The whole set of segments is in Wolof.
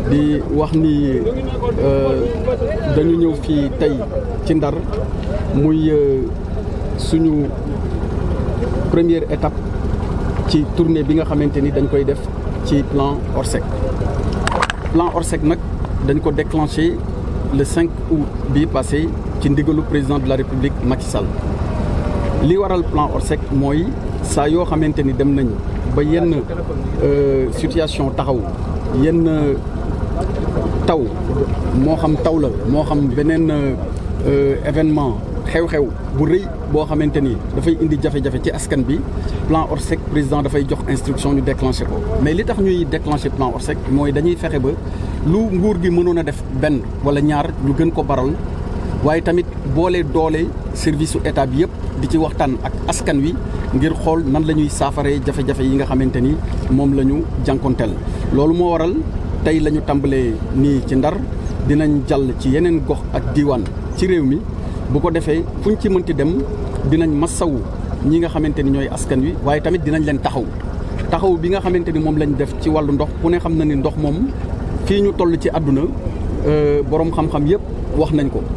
di wax ni dañu ñëw fii tey ci Ndar muy suñu première étape ci tournée bi nga xamante ni dañ koy def ci plan Orsec plan Orsec nag dañ ko déclenché le 5 août bii passé ci ndigalu président de la République Macky Sall li waral plan Orsec mooy saa yoo xamante ni dem nañ ba yenn situation taxaw yenn taw moo xam taw la moo xam beneen événement xew-xew bu rëy boo xamante ni dafay indi jafe-jafe ci askan bi plan Orsec président dafay jox instruction ñu déclenché ko mais li tax ñuy déclenché plan Orsec mooy dañuy fexe ba lu nguur gi mënoon a def benn wala ñaar ñu gën ko baral waaye tamit boole doole service su état bi yëpp di ci waxtaan ak askan wi ngir xool nan la ñuy saafaree jafe-jafe yi nga xamante ni moom la ñu jànkonteel loolu moo waral tey la ñu tàmbalee nii ci Ndar dinañ jàll ci yeneen gox ak diiwaan ci réew mi bu ko defee fuñ ci mënti dem dinañ masawu ñi nga xamante ni ñooy askan wi waaye tamit dinañ leen taxaw taxaw bi nga xamante ni moom lañ def ci wàllu ndox ku ne xam na ni ndox moom fii ñu toll ci àdduna borom xam-xam yëpp wax nañ ko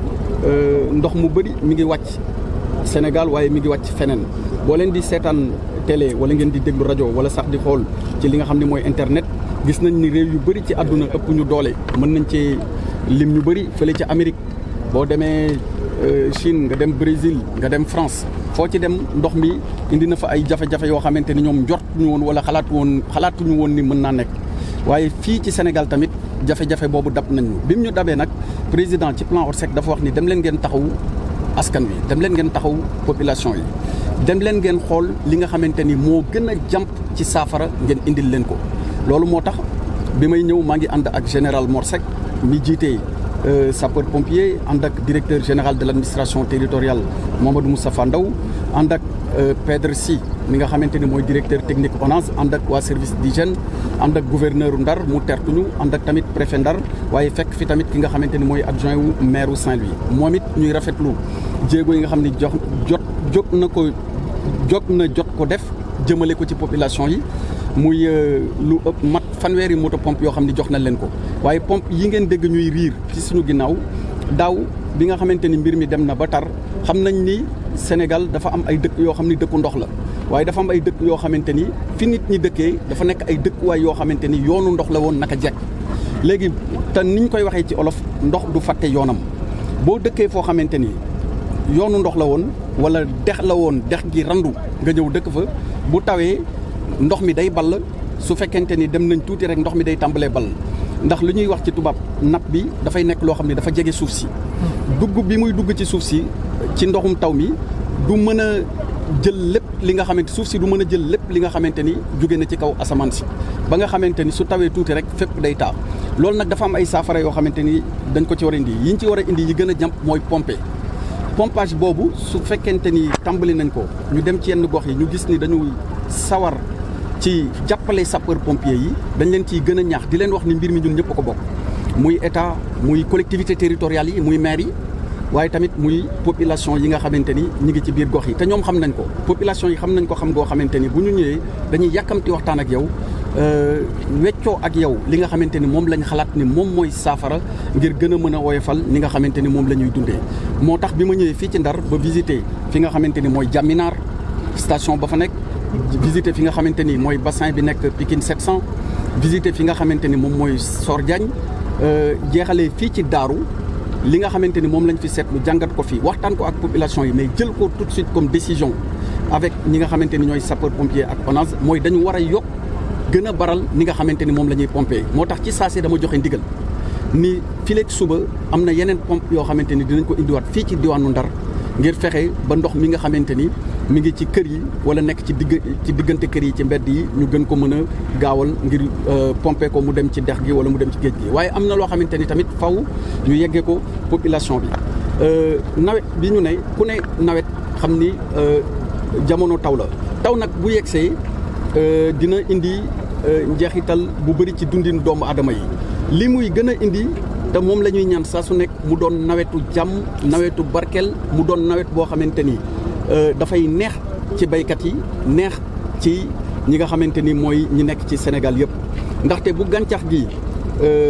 ndox mu bëri mi ngi wàcc Sénégal waaye mi ngi wàcc feneen boo leen di seetaan télé wala ngeen di déglu rajo wala sax di xool ci li nga xam ne mooy internet gis nañ ni réew yu bëri ci àdduna ëpp ñu doole mën nañ ci lim ñu bëri fële ci Amérique boo demee Chine nga dem Brésil nga dem France foo ci dem ndox mi indi na fa ay jafe-jafe yoo xamante ni ñoom njort ñu woon wala xalaatu woon xalaatuñu woon ni mën naa nekk waaye fii ci Sénégal tamit jafe-jafe boobu dab nañu bi mu ñu dabee nag président ci plan Orsec dafa wax ni dem leen ngeen taxaw askan wi dem leen ngeen taxaw population yi dem leen ngeen xool li nga xamante ni moo gën a jàmp ci saafara ngeen indil leen ko loolu moo tax bi may ñëw maa ngi ànd ak général Morsec mi jiite sapeur pompier ànd ak directeur général de l' administration territoriale Mamadou Moustapha Ndaw ànd ak Pedre Sy mi nga xamante ni mooy directeur technique ONAS ànd ak waa service d'hygiène ànd ak gouverneur Ndar mu tertuñu ànd ak tamit préfet Ndar waaye fekk fi tamit ki nga xamante ni mooy adjoint wu maire wu Saint-Louis moom it ñuy rafetlu jéego yi nga xam ne jox jot jot na ko jot na jot ko def jëmale ko ci population yi muy lu ëpp mat fanweeri moto pompe yoo xam ne jox nañ leen ko waaye pompe yi ngeen dégg ñuy riir ci suñu ginnaaw daaw bi nga xamante ni mbir mi dem na ba tar xam nañ ni Sénégal dafa am ay dëkk yoo xam ni dëkku ndox la waaye dafa am ay dëkk yoo xamante ni fi nit ñi dëkkee dafa nekk ay dëkkuwaay yoo xamante ni yoonu ndox la woon naka jekk léegi te niñ koy waxee ci olof ndox du fàtte yoonam boo dëkkee foo xamante ni yoonu ndox la woon wala dex la woon dex gi randu nga ñëw dëkk fa bu tawee ndox mi day ball su fekkente ni dem nañ tuuti rek ndox mi day tàmbalee ball ndax lu ñuy wax ci tubaab napp bi dafay nekk loo xam ne dafa jege suuf si dugg bi muy dugg ci suuf si ci ndoxum taw mi du mën a jël lépp li nga xamante suuf si du mën a jël lépp li nga xamante ni jóge na ci kaw asamaan si ba nga xamante ni su tawee tuuti rek fépp day taa loolu nag dafa am ay saafara yoo xamante ni dañ ko ci war a indi yi ñu ci war a indi yi gën a jàmp mooy pomper pompage boobu su fekkente ni tàmbali nañ ko ñu dem ci yenn gox yi ñu gis ni dañu sawar ci jàppale sapeur pompier yi dañ leen ciy gën a ñaax di leen wax ni mbir mi ñun ñëpp a ko bokk muy état muy collectivité territoriale yi muy maire yi waaye tamit muy population yi nga xamante ni ñi ngi ci biir gox yi te ñoom xam nañ ko population yi xam nañ ko xam goo xamante ni bu ñu ñëwee dañuy yàkkamti waxtaan ak yow weccoo ak yow li nga xamante ni moom lañ xalaat ni moom mooy saafara ngir gën a mën a woyofal ni nga xamante ni moom la ñuy dundee moo tax bi ma ñëwee fii ci Ndar ba visiter fi nga xamante ni mooy Jaminaar station ba fa nekk visiter fi nga xamante ni mooy bassin bi nekk Pikine 700 visiter fi nga xamante ni moom mooy Sor Diagne jeexalee fii ci Daaru li nga xamante ni moom lañ fi seetlu jàngat ko fii waxtaan ko ak population yi mais jël ko tout de suite comme décision avec ñi nga xamante ni ñooy sapeur pompier ak ONAS mooy dañu war a yokk gën a baral ni nga xamante ni moom la ñuy pompé moo tax ci saase dama joxe ndigal ni fileeg suba am na yeneen pompe yoo xamante ni dinañ ko indiwaat fii ci diwaanu Ndar ngir fexe ba ndox mi nga xamante ni mi ngi ci kër yi wala nekk ci digg ci diggante kër yi ci mbedd yi ñu gën ko mën a gaawal ngir pomper ko mu dem ci dex gi wala mu dem ci géej gi waaye am na loo xamante ni tamit faw ñu yeggee ko population bi nawet bi ñu ne ku ne nawet xam ni jamono taw la taw nag bu yegsee dina indi njeexital bu bëri ci dundin doomu aadama yi li muy gën a indi te moom la ñuy ñaan saa su nekk mu doon nawetu jàmm nawetu barkeel mu doon nawet boo xamante ni dafay neex ci baykat yi neex ci ñi nga xamante ni mooy ñi nekk ci Sénégal yëpp ndaxte bu gàncax gi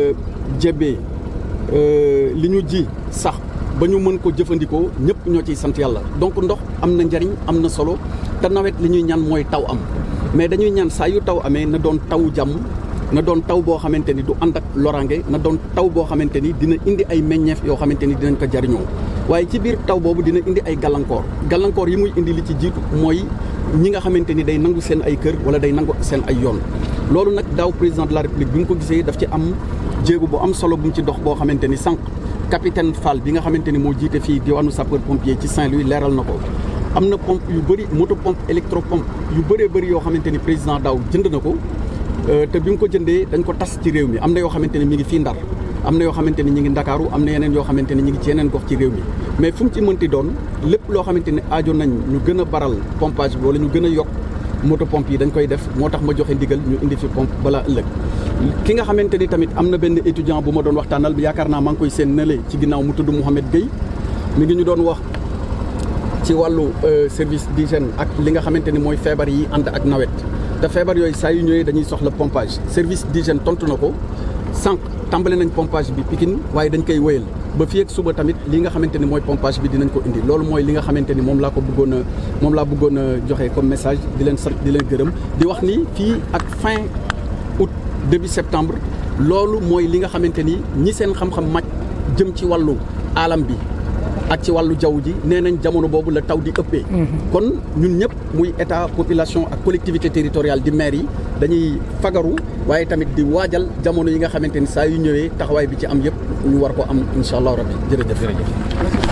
jebee li ñu ji sax ba ñu mën ko jëfandikoo ñëpp ñoo ciy sant yàlla donc ndox am na njariñ am na solo te nawet li ñuy ñaan mooy taw am mais dañuy ñaan saa yu taw amee na doon taw jàmm na doon taw boo xamante ni du ànd ak lorange na doon taw boo xamante ni dina indi ay meññeef yoo xamante ni dinañ ko jariñoo waaye ci biir taw boobu dina indi ay gàllankoor gàllankoor yi muy indi li ci jiitu mooy ñi nga xamante ni day nangu seen ay kër wala day nangu seen ay yoon loolu nag daaw président de la république bi mu ko gisee daf ci am jéego bu am solo bu mu ci dox boo xamante ni sànq capitaine Fall bi nga xamante ni moo jiite fii diwaanu sapeur pompier ci Saint-Louis leeral na ko am na pompe yu bëri moto pompe électropompe yu bëree bëri yoo xamante ni président daaw jënd na ko te bi mu ko jëndee dañ ko tas ci réew mi am na yoo xamante ni mi ngi fii Ndar am na yoo xamante ni ñi ngi Ndakaaru am na yeneen yoo xamante ni ñi ngi ci yeneen gox ci réew mi mais fu mu ci mënti doon lépp loo xamante ni aajo nañ ñu gën a baral pompage bi wala ñu gën a yokk moto pompe yi dañ koy def moo tax ma joxe ndigal ñu indi fi pompe balaa ëllëg ki nga xamante ni tamit am na benn étudiant bu ma doon waxtaanal yaakaar naa maa ngi koy seen nële ci ginnaaw mu tudd Mouhamed Gueye mi ngi ñu doon wax ci wàllu service d'hygiène ak li nga xamante ni mooy feebar yi ànd ak nawet te feebar yooyu saa yu ñëwee dañuy soxla pompage service d'hygiène tontu na ko sànq tàmbale nañ pompage bi Pikine waaye dañ koy wéyal ba fii ak suba tamit li nga xamante ni mooy pompage bi dinañ ko indi loolu mooy li nga xamante ni moom laa ko bëggoon a moom laa bëggoon a joxe comme message di leen sant di leen gërëm di wax ni fii ak fin août début septembre loolu mooy li nga xamante ni ñi seen xam-xam màcc jëm ci wàllu alam bi ak ci wàllu jaww ji nee nañ jamono boobu la taw di ëppee. kon ñun ñëpp muy état population ak collectivité territoriale di maire yi dañuy fagaru waaye tamit di waajal jamono yi nga xamante ni saa yu ñëwee taxawaay bi ci am yëpp ñu war ko am incha allah rabbi jërëjëf.